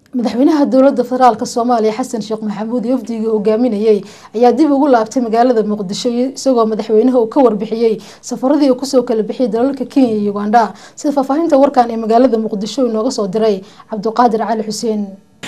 madaxweynaha dowlada federaalk soomaaliya xasan sheekh maxamuud iyo wafdigii hogaaminayay ayaa dib ugu laabtay magaalada muqdisho isagoo madaxweynaha uu ka warbixiyey safaradii uu kusoo kala bixiyay dalalka kenya iyo ugandha sida faahfaahinta warkan ee magaalada muqdisho inooga soo diray cabdiqaadir cali xuseen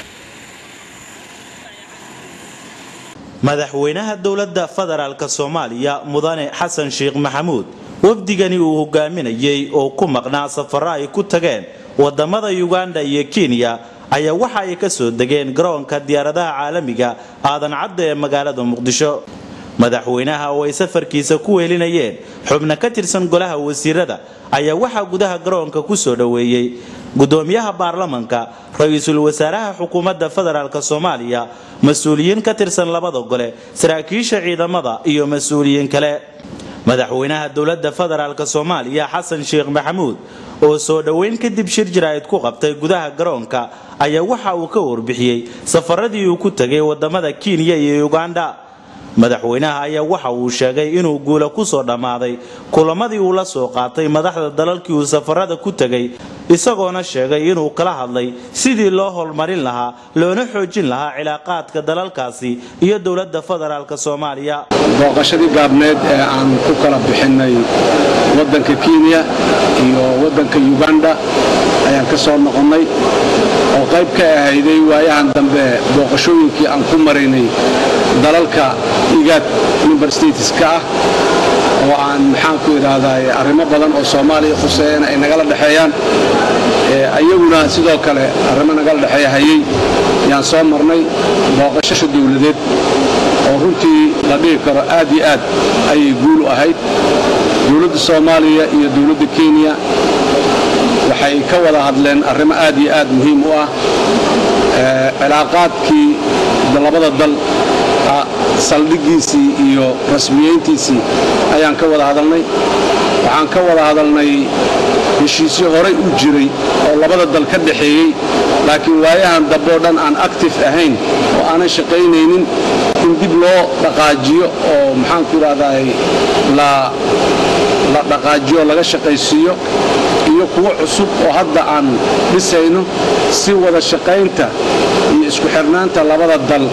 madaxweynaha dowladda federaalk soomaaliya mudane xasan sheekh maxamuud wafdigani uu hogaaminayay oo ku maqnaa safaro ay ku tageen wadamada uganda iyo kenya ayaa waxa ay ka soo degeen garoonka diyaaradaha caalamiga aadan cadda ee magaalada muqdisho madaxweynaha oo ay safarkiisa ku wehelinayeen xubno ka tirsan golaha wasiirada ayaa waxaa gudaha garoonka ku soo dhoweeyey gudoomiyaha baarlamanka ra-iisul wasaaraha xukuumadda federaalk soomaaliya mas-uuliyiin ka tirsan labada gole saraakiisha ciidamada iyo mas-uuliyiin kale madaxweynaha dowladda federaalk soomaaliya xasan sheekh maxamuud oo soo dhoweyn kadib shir jaraa'id ku qabtay gudaha garoonka ayaa waxa uu ka warbixiyey safaradii uu ku tegay wadamada kenya iyo uganda madaxweynaha ayaa waxa uu sheegay inuu guula kusoo dhammaaday kulamadii uu la soo qaatay madaxda dalalkii uu safarada ku tegay isagoona sheegay inuu kala hadlay sidii loo horumarin lahaa loona xoojin lahaa cilaaqaadka dalalkaasi iyo dowladda federaalk soomaaliya booqashadii gaabneed ee aan ku kala bixinay waddanka kenya iyo waddanka uganda ayaan ka soo noqonnay oo qayb ka ahayday waayahan dambe booqashooyinkii aan ku maraynay dalalka igaad member stateska ah oo aan maxaanku idhaahdaay arrimo badan oo soomaaliya khuseeyana ay nagala dhexeeyaan ayaguna sidoo kale arrimo nagala dhexeeya hayay yaan soo marnay booqashasha dowladeed oo runtii la dhihi karo aad iyo aad ayay guul u ahayd dowladda soomaaliya iyo dowladda kenya waxay ka wada hadleen arrimo aad iyo aad muhiim u ah cilaaqaadkii labada dal saldhigiisii iyo rasmiyeyntiisii ayaan ka wada hadalnay waxaan ka wada hadalnay heshiisyo horay u jiray oo labada dal ka dhaxeeyey laakiin waayahan dambeo dhan aan actif ahayn oo aanan shaqaynaynin in dib loo dhaqaajiyo oo maxaanku idhahdaay la dhaqaajiyo laga shaqaysiiyo iyo kuwo cusub oo hadda aan dhisayno si wada shaqaynta iyo isku xirnaanta labada dal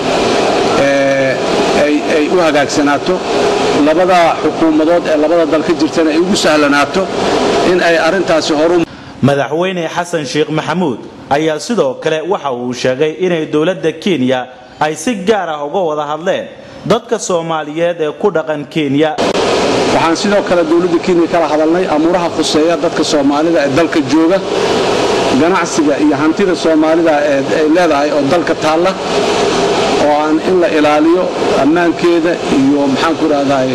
ay u hagaagsanaato labada xukuumadood ee labada dal ka jirtana ay ugu sahlanaato in ay arrintaasi horu madaxweyne xasan sheekh maxamuud ayaa sidoo kale waxa uu sheegay inay dowladda kenya ay si gaar ah uga wada hadleen dadka soomaaliyeed ee ku dhaqan kenya waxaan sidoo kale dowladda kenya kala hadalnay amuuraha khuseeya dadka soomaalida ee dalka jooga ganacsiga iyo hantida soomaalida ee ay leedahay oo dalka taalla oo aan in la ilaaliyo ammaankeeda iyo maxaanku idhahdaay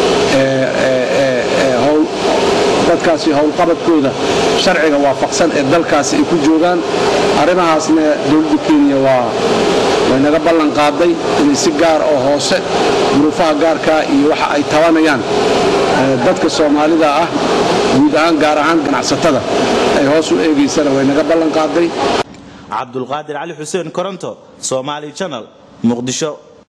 dadkaasi howlqabadkooda sharciga waafaqsan ee dalkaasi ay ku joogaan arrimahaasna dowladda kenya waa way naga ballan qaaday inay si gaar oo hoose duruufaha gaarkaa iyo waxa ay tabanayaan dadka soomaalida ah guud ahaan gaar ahaan ganacsatada ay hoos u eegaysana way naga ballan qaaday cabdulqaadir cali xuseen koronto somaali janal muqdisho